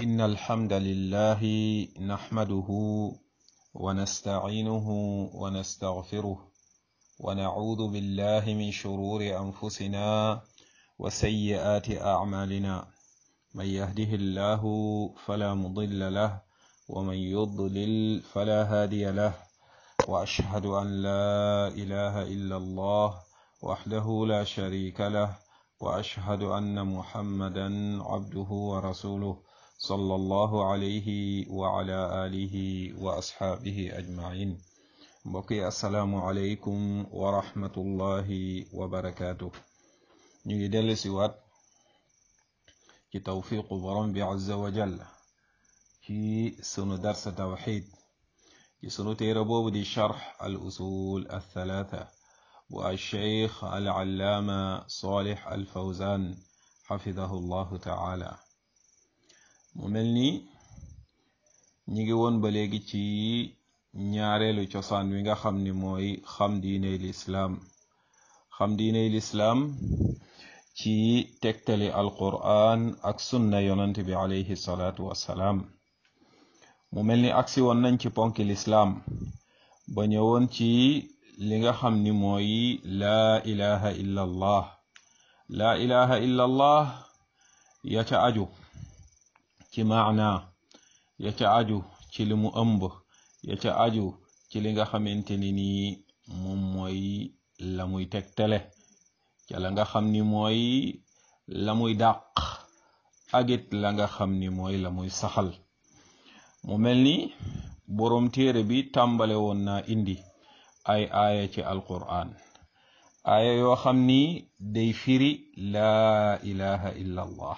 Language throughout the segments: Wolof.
إن الحمد لله نحمده ونستعينه ونستغفره ونعوذ بالله من شرور أنفسنا وسيئات أعمالنا من يهده الله فلا مضل له ومن يضلل فلا هادي له وأشهد أن لا إله إلا الله وحده لا شريك له وأشهد أن محمدا عبده ورسوله صلى الله عليه وعلى آله وأصحابه أجمعين mbokki asalaamualeykum wa rahmatullahi wa barakaatu ñu ngi dellu si waat ci tawfiqu borom bi azza wa jalla ci sunu darsa tawxid ci sunu téere boobu di charx al usul althalatha bu alcheikh al allaama salih al fawzan xafidahu llahu taala mu mel ni ñi ngi woon ba léegi ci ñaareelu cosaan wi nga xam ni mooy xam diiney lislaam xam diiney lislaam ci tegtali alqur'an ak sunna yonant bi alayhi salaatu wassalaam mu mel ni agsi woon nañ ci ponki lislaam ba ñëwoon ci li nga xam ni mooy laa ilaha illa allah laa ilaha illa allah ya ca aju ci maana ya ca aju ci li mu ëmb ya ca aju ci li nga xamante ni nii moom mooy la muy tegtale ca la nga xam ni mooy la muy dàq agit la nga xam ni mooy la muy saxal mu mel ni boroom téere bi tàmbale woon naa indi ay aaya ci alquran aaya yoo xam ni day firi laa ilaha illa allah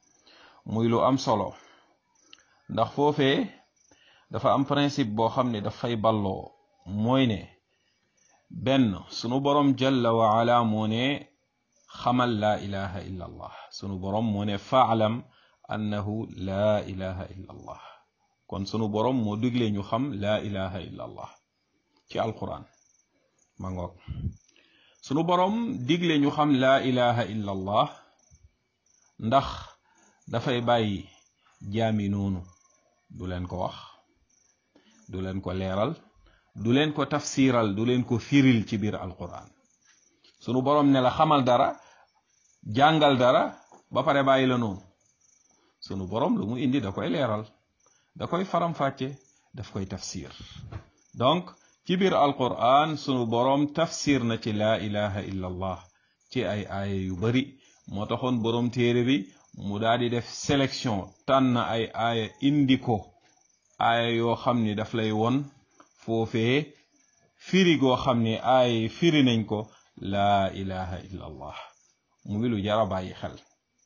muy lu am solo ndax foofee dafa am principe boo xam ne dafay balloo mooy ne benn sunu borom jalla wa ala moo ne xamal laa ilaha illa allah sunu borom moo ne faalam annahu laa ilaha illa allah kon sunu borom moo digle ñu xam laa ilaha illa allah ci alquran ma ngoog sunu borom digle ñu xam laa ilaha illa allah ndax dafay bàyyi jaami noonu du leen ko wax du leen ko leeral du leen ko tafsiral du leen ko firil ci biir alquran sunu borom ne la xamal dara jàngal dara ba pare bàyyi la noonu sunu borom lu mu indi da koy leeral da koy faram-fàcce daf koy tafsir donc ci biir alquran sunu borom tafsir na ci laa ilaha illa allah ci ay aaya yu bari moo taxoon borom téere bi mu daal di def sélection tànn ay aaya indi ko aaya yoo xam ni daf lay won foofee firi goo xam ni aaya firi nañ ko laa ilaha illa allah muy lu jara bàyyi xel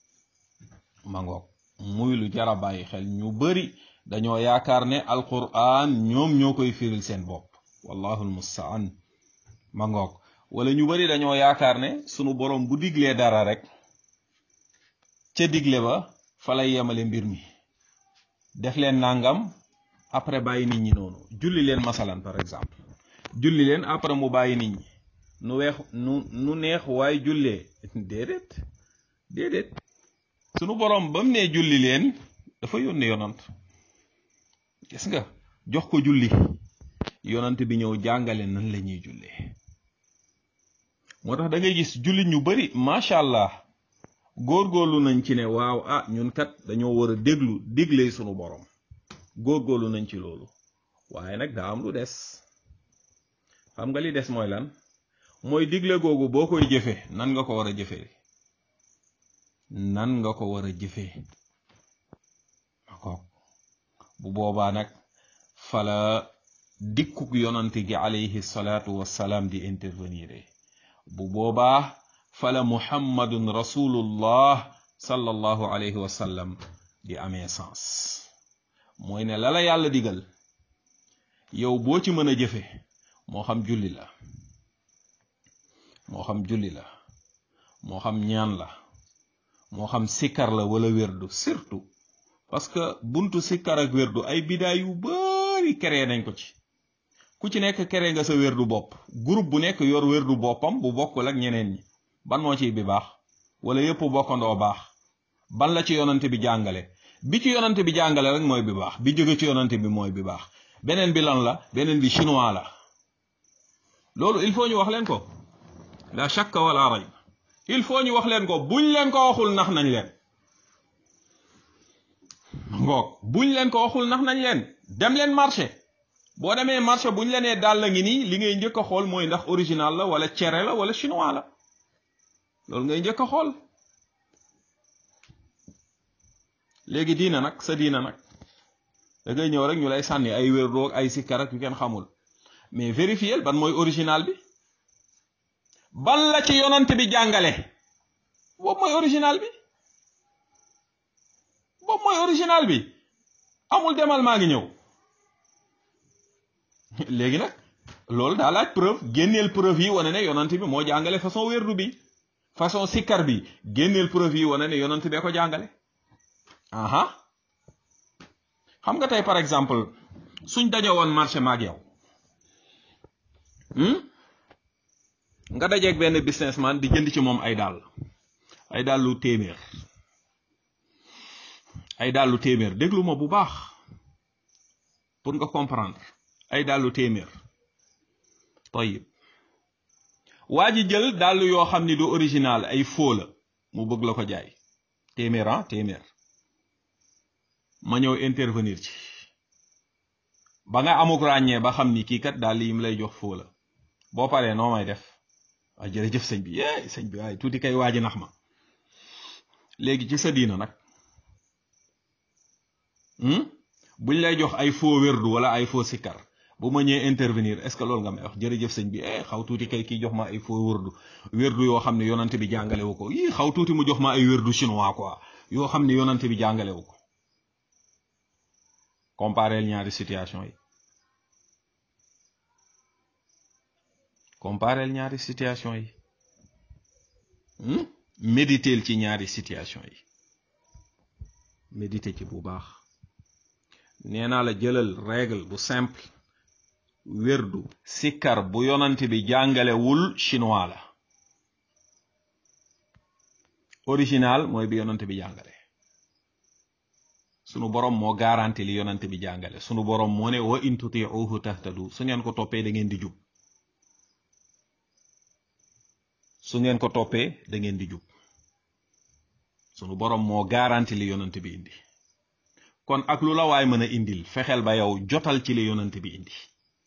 ma ngoog muy lu jara bàyyi xel ñu bari dañoo yaakaar ne alquran ñoom ñoo koy firil seen bopp wallahu almustaan ma ngoog wala ñu bari dañoo yaakaar ne sunu borom bu diglee dara rek ca digle ba fa lay yemale mbir mi def leen nangam après bàyyi nit ñi noonu julli leen masalan par exemple julli leen après mu bàyyi nit ñi nu weex nu nu neex waaye jullee déedéet déedéet sunu borom ba mu nee julli leen dafa yónni yonant gis nga jox ko julli yonant bi ñëw jàngale nan la ñuy jullee moo tax da ngay gis jullit ñu bari macha allah góorgóorlu nañ ci ne waaw ah ñun kat dañoo war a déglu digle sunu borom góorgóorlu nañ ci loolu waaye nag daa am lu des xam nga li des mooy lan mooy digle googu boo koy jëfee nan nga ko war a jëfee nan nga ko war a jëfee akook bu boobaa nag fala dikkuk yonante gi alayhi salaatu wassalaam di intervenir bu boobaa fala muhammadun rasulullah sallallahu alayhi wa sallam di amee sens mooy ne lala yàlla digal yow boo ci mën a jëfe moo xam julli la moo xam julli la moo xam ñaan la moo xam sikkar la wala wérdu surtout parce que buntu sikkar ak wérdu ay bidaa yu bari créé nañ ko ci ku ci nekk créé nga sa wérdu bopp groupe bu nekk yor wérdu boppam bu bokkul ak ñeneen ñi ban moo ciy bi baax wala yépp bokkandoo baax ban la ci yonante bi jàngale bi ci yonante bi jàngale rek mooy bi baax bi jóge ci yonante bi mooy bi baax beneen bi lan la beneen bi chinois la loolu il faut ñu wax leen ko la shakka wala rayb il faut ñu wax leen ko buñ leen ko waxul nax nañ leen ngoog buñ leen ko waxul nax nañ leen dem leen marché boo demee marché buñ la nee daal la ngi nii li ngay njëkk a xool mooy ndax original la wala cere la wala chinois la loolu ngay njëkk a xool léegi diina nag sa diina nag da ngay ñëw rek ñu lay sànni ay wérdoog ay sikkar ak yu kenn xamul mais vérifier ban mooy original bi ban la ci yonant bi jàngale boobu mooy original bi boobu mooy original bi amul demal maa ngi ñëw léegi nag loolu daa laaj preuve génneel preuve yi wane ne yonant bi moo jàngale façon wérdu bi façon sikkar bi génneel preuve yi wane ne yonant bee ko jàngale aha xam nga tey par exemple suñ daje woon marché maag yow nga dajeeg benn businessman di jënd ci moom ay dàll ay dàllu téeméer ay dàllu téeméer déglu ma bu baax pour nga comprendre ay dàllu téeméer toyib waa ji jël dàll yoo xam ni du original ay faux la mu bëgg la ko jaay téeméer ah téeméer ma ñëw intervenir ci ba nga amuk ràññee ba xam ni kii kat daal yi mu lay jox foo la boo paree noo may def waaye jërëjëf sëñ bi yee sëñ bi waaye tuuti kay waaji nax ma léegi ci sa diina nag buñ lay jox ay faux wérdu wala ay faux sikkar bu ma ñëwee intervenir est ce que loolu nga may wax jërëjëf sëñ bi eh xaw tuuti kay kii jox ma ay faux wérdu wérdu yoo xam ne yonante bi jàngale wu ko yii xaw tuuti mu jox ma ay wérdu chinois quoi yoo xam ne yonante bi jàngale wu ko compareel ñaari situation yi compareel ñaari situation yi méditeel ci ñaari situation yi méditer ci bu baax nee naa la jëlal règle bu simple wérdu sikkar bu yonante bi jàngalewul chinois la original mooy bi yonante bi jàngale sunu borom moo garanti li yonante bi jàngale sunu borom moo ne wa in tutiuhu tahtadu su ngeen ko toppee da ngeen di jub su ngeen ko toppee da ngeen di jub sunu borom moo garanti li yonante bi indi kon ak lu la waay mën a indil fexeel ba yow jotal ci li yonante bi indi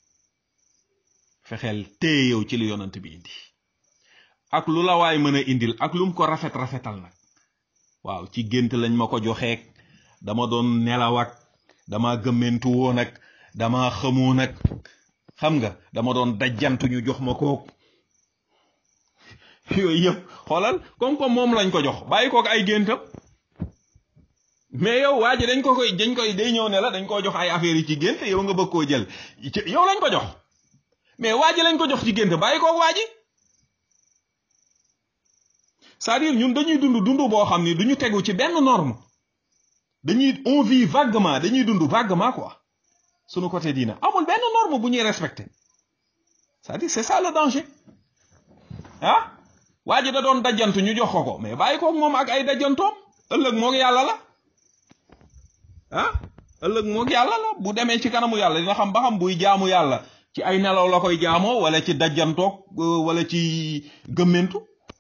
fexeel téye yow ci li yonante bi indi ak lu la waay mën a indil ak lum ko rafet rafetal nag waaw ci gént lañ ma ko joxeek dama doon nelaw ak dama gëmmentu woon ak dama xamoon ak xam nga dama doon dajjantu ñu jox ma kook yooyu yëpp xoolal comme comme moom lañ ko jox bàyyi kook ay géntam mais yow waa ji dañ ko koy dañ koy day ñëw ne la dañ koo jox ay affaires yi ci gént yow nga bëgg koo jël yow lañ ko jox mais waa ji lañ ko jox ci gént bàyyi kook waa ji c'est-à-dire ñun dañuy dund dund boo xam ni duñu tegu ci benn norme dañuy on vit vaguement dañuy dund vaguement quoi sunu côté diina amul benn norme bu ñuy respecté c'est-à-dire c'est ça le danger ah waa ji da doon dajjantu ñu jox ko ko mais bàyyi koog moom ak ay dajjantoom ëllëg moog yàlla la ah ëllëg moog yàlla la bu demee ci kanamu yàlla dina xam ba xam buy jaamu yàlla ci ay nelaw la koy jaamoo wala ci dajjantoog wala ci gëmmentu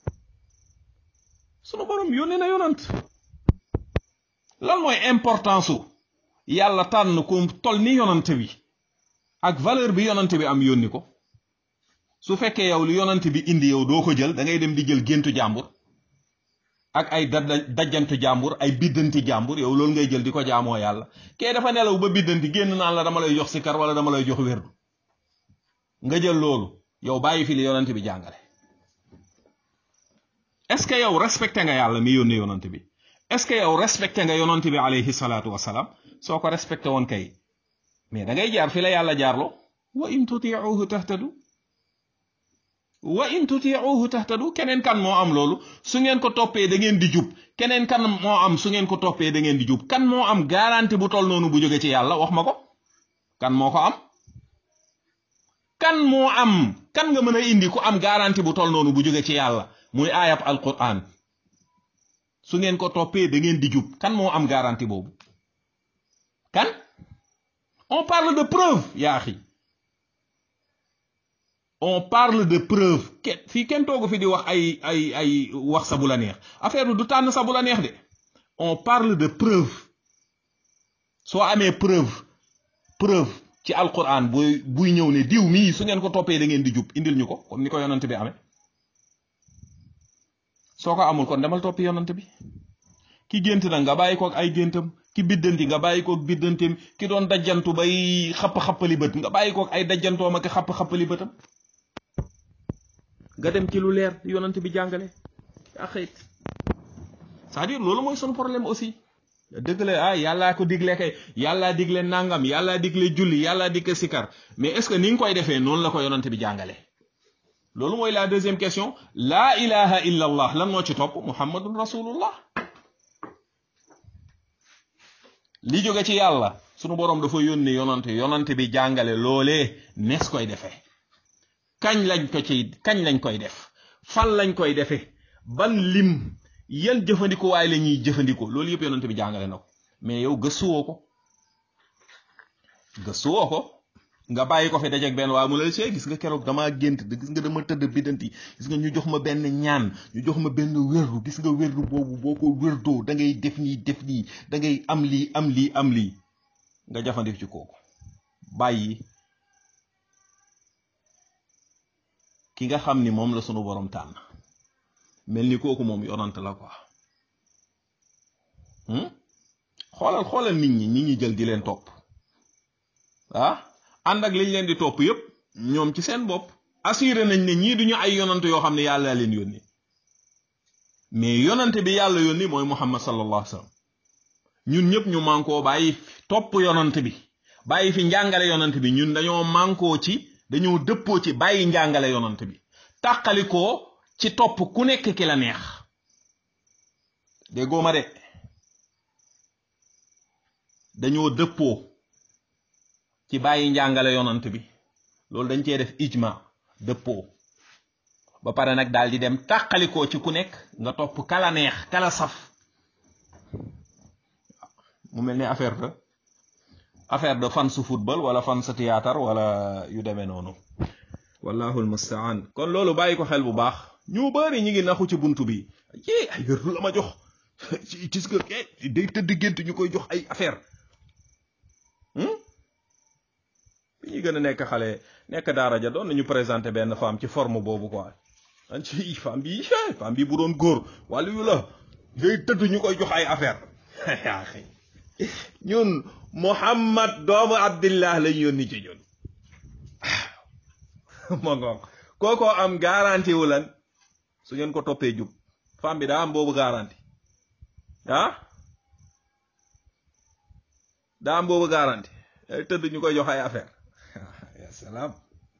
sunu borom yónnee na yonant lan mooy importance su yàlla tànn ku tol ni yonante bi ak valeur bi yonante bi am yónni ko su fekkee yow lu yonante bi indi yow doo ko jël da ngay dem di jël géntu jàmbur ak ay dajjantu jàmbur ay biddanti jàmbur yow loolu ngay jël di ko jaamoo yàlla kee dafa nelaw ba biddanti génn naan la dama lay jox sikar wala dama lay jox wérdu nga jël loolu yow bàyyi fi li yonante bi jàngale est-ce que yow respecté nga yàlla mi yónni yonante bi est-ce que yow respecté nga yonante bi alayhi salaatu wasalaam soo ko respecté woon kay mais da ngay jaar fi la yàlla jaarloo wa in tutiuhu tahtadu wa in tutiuhu tahtadu keneen kan moo am loolu su ngeen ko toppee da ngeen di jub keneen kan moo am su ngeen ko toppee da ngeen di jub kan moo am garantie bu toll noonu bu jóge ci yàlla wax ma ko kan moo ko am kan moo am kan nga mën a indi ku am garantie bu toll noonu bu jóge ci yàlla muy aayab alquran su ngeen ko toppee da ngeen di jub kan moo am garantie boobu kan on parle de preuve yaa axi on parle de preuve kenn fii kenn toogu fi di wax ay ay ay wax sa bu la neex affaire bi du tànn sa bu la neex de on parle de preuve soo amee preuve preuve ci alquran buy buy ñëw ne diw mii su ngeen ko toppee da ngeen di jub indil ñu ko comme ni ko yonant bi amee soo ko amul kon demal toppi yonant bi ki gént nag nga bàyyi kook ay géntam ki biddanti nga bàyyi kook biddanteem ki doon dajjantu bay xapp-xappali bët nga bàyyi kook ay dajjantoom ak xapp-xappali bëtam nga dem ci lu leer yonant bi jàngale yaa xëyt c'est-à-dire loolu mooy son problème aussi dëgg la ah yàllaa ko digle kay yàllaa digle nangam yàllaa digle julli yàllaa digle sikar mais est-ce que ni nga koy defee noonu la ko yonant bi jàngale loolu mooy la deuxième question laa ilaha illa allah lan moo ci topp muhammadun rasulullah li jóge ci yàlla sunu boroom dafa yónni yonante yonante bi jàngale loolee nees koy defee kañ lañ ko ci kañ lañ koy def fan lañ koy defee ban lim yan jëfandikuwaay la ñuy jëfandikoo loolu yëpp yonante bi jàngale na ko mais yow gëstuwoo ko gëstuwoo ko nga bàyyi ko fi dajeeg benn waaye mu la see gis nga keroog damaa gént gis nga dama tëdd biddanti gis nga ñu jox ma benn ñaan ñu jox ma benn wérdu gis nga wérdu boobu boo ko wérdoo da ngay def nii def nii da ngay am lii am lii am lii nga jafandik ci kooku bàyyi ki nga xam ni moom la sunu borom tànn mel ni kooku moom yonant la quoi xoolal xoolal nit ñi nit ñi jël di leen topp ah ànd ak liñ leen di topp yépp ñoom ci seen bopp assuré nañ ne ñii duñu ay yonant yoo xam ne yàlla leen yónni mais yonante bi yàlla yónni mooy muhammad sallallahu alayhi wasallam ñun ñëpp ñu mànkoo bàyyi topp yonant bi bàyyi fi njàngale yonant bi ñun dañoo mànkoo ci dañoo dëppoo ci bàyyi njàngale yonant bi tàqalikoo ci topp ku nekk ki la neex déggoo ma de dañoo dëppoo ci bàyyi njàngale yonant bi loolu dañ cee def ijma dëppoo ba pare nag daal di dem tàqalikoo ci ku nekk nga topp kala neex kala saf mu mel ni affaire de affaire de fan su football wala fan sa théâtre wala yu demee noonu wallahu almustaan kon loolu bàyyi ko xel bu baax ñu bari ñi ngi naxu ci buntu bi yi ay wérdu la ma jox ci gis nga ke day tëdd gént ñu koy jox ay affaire bi ñuy gën a nekk xale nekk daara ja doon nañu présenté benn femme ci forme boobu quoi an ci femme bi femme bi bu doon góor wàllu yu la day tëdd ñu koy jox ay affaire yaa xëy ñun Muhammad doomu Abdillah lañ yónni ci ñun ma ngoog kookoo am garanti wu lan su ngeen ko toppee jub femme bi daa am boobu garanti ah daa am boobu garanti day tëdd ñu koy jox ay affaire ya salaam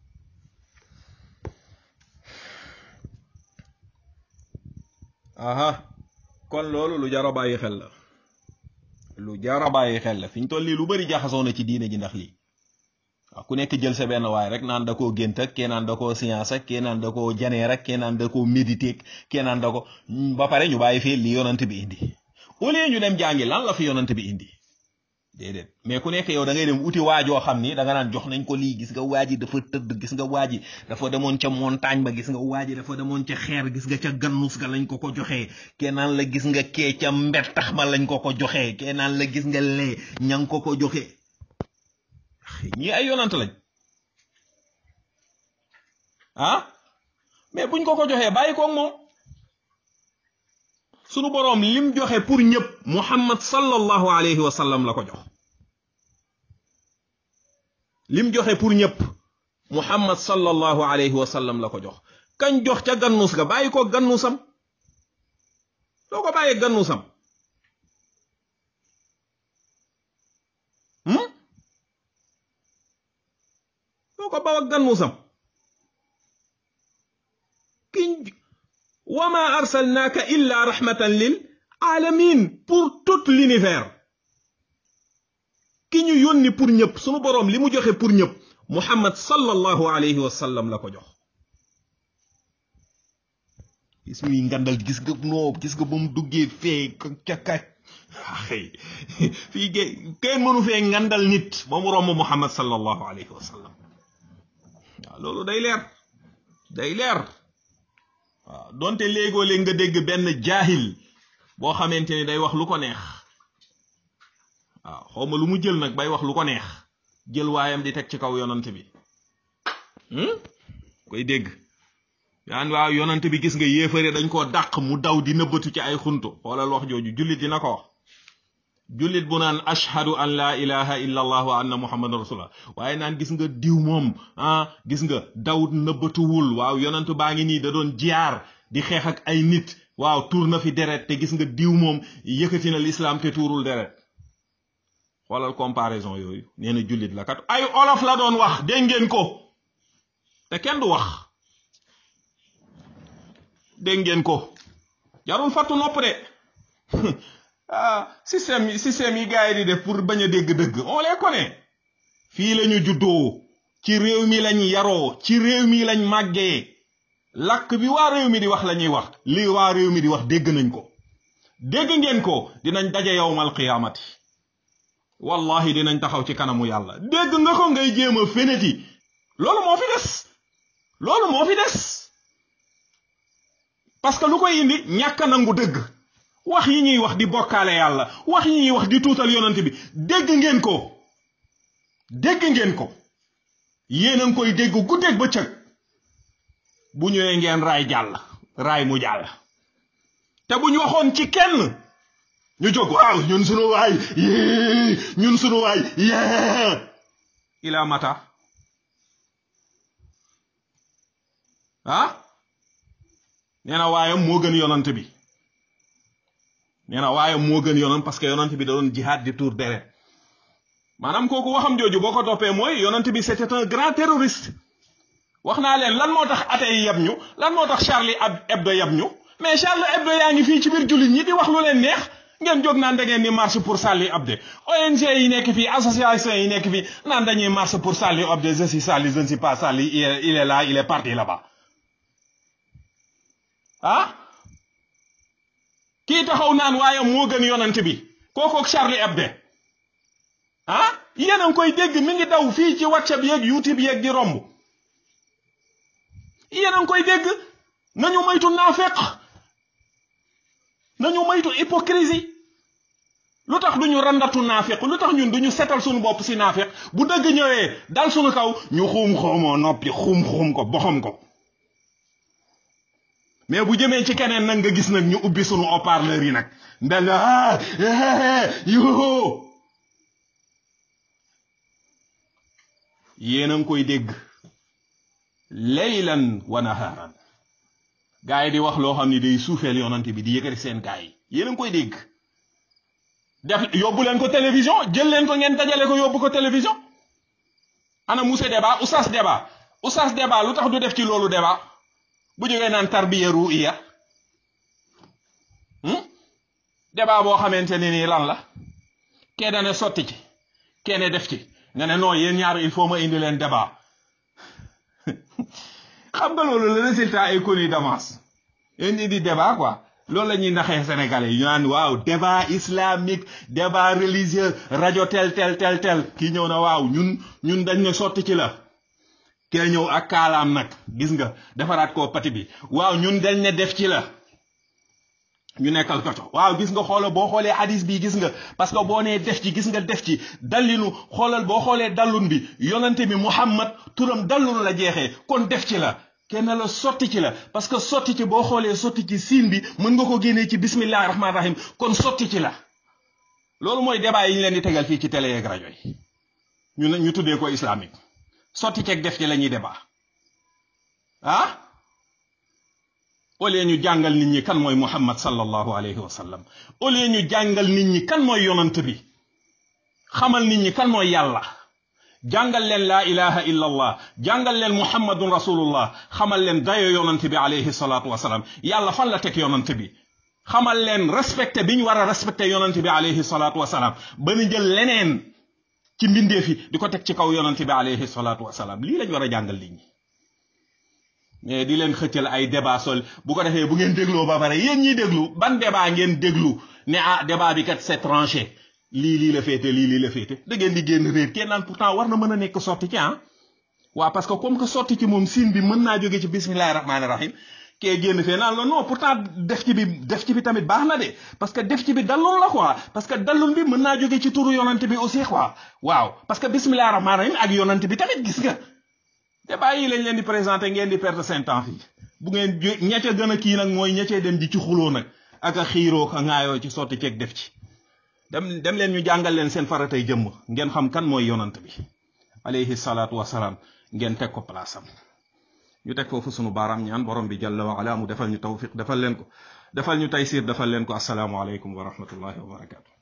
aha kon loolu lu jar a bàyyi xel la lu jar a bàyyi xel la fi ñu toll nii lu bari jaxasoo na ci diine ji ndax lii waaw ku nekk jël sa benn waay rek naan da koo gént ak kee naan da koo science ak kee naan da koo janeer ak kee naan da koo méditer kee naan da ko ba pare ñu bàyyi fii li yonant bi indi au lieu ñu dem jàngi lan la fi yonant bi indi déedéet mais ku nekk yow da ngay dem uti waajoo xam ni da nga naan jox nañ ko lii gis nga waaji dafa tëdd gis nga waaji dafa demoon ca montagne ba gis nga waaji dafa demoon ca xeer gis nga ca gannus ga lañ ko ko joxee kee naan la gis nga kee ca mbettax ma lañ ko ko joxee kee naan la gis nga lee ña ngi ko ko joxee ñii ay yonant lañ ah mais buñ ko ko joxee bàyyi ko moom sunu boroom lim joxe pour ñëpp muhammad sallallahu alayhi wa sallam la ko jox lim joxe pour ñëpp muhammad sallallahu alayhi wa sallam la ko jox kañ jox ca gannus ga bàyyi ko gannusam soo ko bàyyee gannusam soo ko bawa gannusam kiñ wama arsalnaaka illa rahmatan lil alamin pour tout l'univers ki ñu yónni pour ñëpp sunu boroom li mu joxe pour ñëpp muhammad sallallahu alayhi wa sallam la ko jox gis muy ngandal gis nga noo gis nga ba mu duggee fee ca ka xëy fii kenn mënu fee ngandal nit ba mu romb muhammad sallallahu alayhi wa sallam waaw loolu day leer day leer waaw donte léegoo léeg nga dégg benn jaahil boo xamante ni day wax lu ko neex waaw xawma lu mu jël nag bay wax lu ko neex jël waayam di teg ci kaw yonant bi koy dégg yaan waaw yonant bi gis nga yéefare dañ koo dàq mu daw di nëbbatu ci ay xuntu xoolal wax jooju jullit dina ko wax jullit bu naan ashhadu an laa ilaha illa allah wa anna muhammadan rasulullah waaye naan gis nga diw moom ah gis nga daw nëbbatuwul waaw yonant baa ngi nii da doon jiyaar di xeex ak ay nit waaw tuur na fi deret te gis nga diw moom yëkkati na lislaam te tuurul deret xoolal comparaison yooyu nee na jullit la kat ay olof la doon wax dégg ngeen ko te kenn du wax dégg ngeen ko jarul fattu nopp de ah système système yi gars yi di def pour bañ a dégg dëgg on les connaît fii la ñu juddoo ci réew mi lañ yaroo ci réew mi lañ màggee làkk bi waa réew mi di wax la ñuy wax lii waa réew mi di wax dégg nañ ko dégg ngeen ko dinañ daje yowmal qiyaamati wallahi dinañ taxaw ci kanamu yàlla dégg nga ko ngay jéem a feneti loolu moo fi des loolu moo fi des parce que lu koy indi ñàkk nangu dëgg wax yi ñuy wax di bokkaale yàlla wax yi ñuy wax di tuutal yonent bi dégg ngeen ko dégg ngeen ko yéen a ngi koy dégg guddeeg bëccëg bu ñëwee ngeen raay jàll raay mu jàll te bu ñu waxoon ci kenn ñu jóg waaw ñun sunu waay yee ñun sunu waay yee ila mata ah nee na waayam moo gën yonant bi nee na waayam moo gën yonant parce que yonant bi da doon jihaad di tuur deret maanaam kooku waxam jooju boo ko toppee mooy yonant bi c'était un grand terroriste wax naa leen lan moo tax athée yi yab ñu lan moo tax Charlie Hebdo yab ñu mais Charlie Hebdo yaa ngi fii ci biir jullit ñi di wax lu leen neex ngeen jóg naan da ngeen di marche pour Charlie Hebdo ONG yi nekk fii association yi nekk fii naan dañuy marche pour Charlie Hebdo je suis Charlie je ne suis pas Charlie il est là il est parti là-bas ah kii taxaw naan waaye moo gën yonant bi kookook Charlie Hebdo ah yéen a ngi koy dégg mi ngi daw fii ci WhatsApp yeeg YouTube yeeg di romb yéen a ngi koy dégg nañu moytu naafeq nañu moytu hypocrisie lu tax duñu randatu naafeq lu tax ñun duñu setal suñu bopp si naafeq bu dëgg ñëwee dal suñu kaw ñu xuum xuumoo noppi xuum xuum ko boxam ko mais bu jëmee ci keneen nag nga gis nag ñu ubbi suñu haut-parleur yi nag ndel na ah yoo yéen a ngi koy dégg laylan wa naharan gaa yi di wax loo xam ne day suufeel yonante bi di yëkkati seen gaa yi yéen a ngi koy dégg def yóbbu leen ko télévision jël leen ko ngeen dajale ko yóbbu ko télévision ana Moussa débat oustaz débat oustaz débat lu tax du def ci loolu débat bu jógee naan tarbiya ruiya débat boo xamante ne nii lan la kee dane sotti ci kenn def ci nga ne non yéen ñaar il faut ma indi leen débat xam nga loolu le résultat est connu d'avance yéen ñi di débat quoi loolu la ñuy naxee sénégalais yi ñu naan waaw débat islamique débat religieux rajo tel tel tel tel kii ñëw na waaw ñun ñun dañ ne sotti ci la kee ñëw ak kaalaam nag gis nga defaraat koo pati bi waaw ñun dañ ne def ci la ñu nekkal ko waaw gis nga xoola boo xoolee hadis bi gis nga parce que boo nee def ci gis nga def ci dallinu xoolal boo xoolee dallun bi yonante bi muhammad turam dallun la jeexee kon def ci la kenn la sotti ci la parce que sotti ci boo xoolee sotti ci siin bi mën nga ko génnee ci bismillahi rahmaani rahim kon sotti ci la loolu mooy débat yi ñu leen di tegal fii ci télé yeeg rajo yi ñu ne ñu tuddee ko islamique sotti ceeg def ci la ñuy débat ah au lieu ñu jàngal nit ñi kan mooy muhammad sallallahu alayhi wa sallam au lieu ñu jàngal nit ñi kan mooy yonant bi xamal nit ñi kan mooy yàlla jàngal leen laa ilaha illa allah jàngal leen muhammadun rasulullah xamal leen dayo yonant bi alayhi salaatu wasalaam yàlla fan la teg yonant bi xamal leen respecté bi ñu war a respecté yonant bi alayhi salaatu wasalaam ba ñu jël leneen ci mbindeef yi di ko teg ci kaw yonant bi alayhi salaatu wasalaam lii lañ war a jàngal nit ñi mais di leen xëccal ay débat sol bu ko defee bu ngeen dégloo ba pare yéen ñiy déglu ban débat ngeen déglu ne ah débat bi kat c'est tranché lii lii la féete lii lii la féete da ngeen di génn réer kenn naan pourtant war na mën a nekk sotti ci ah waaw parce que comme que sotti ci moom siin bi mën naa jóge ci bismillahi rahmaani rahim kee génn fee naan la non pourtant def ci bi def ci bi tamit baax na de parce que def ci bi dallul la quoi parce que dallul bi mën naa jóge ci turu yonante bi aussi quoi waaw parce que bismillahi rahmaani rahim ak yonante bi tamit gis nga débat yi lañ leen di présenté ngeen di perdre seen temps fii bu ngeen ña ca gën a kii nag mooy ña cee dem di ci xuloo nag ak a xiiroo ka ŋaayoo ci sotti ceeg def ci dem dem leen ñu jàngal leen seen faratay jëmm ngeen xam kan mooy yonant bi alayhi salaatu wasalaam ngeen teg ko place am ñu teg foofu sunu baaraam ñaan borom bi jalla wa ala mu defal ñu tawfiq defal leen ko defal ñu taysir defal leen ko asalaamu aleykum wa rahmatullahi wa barakatu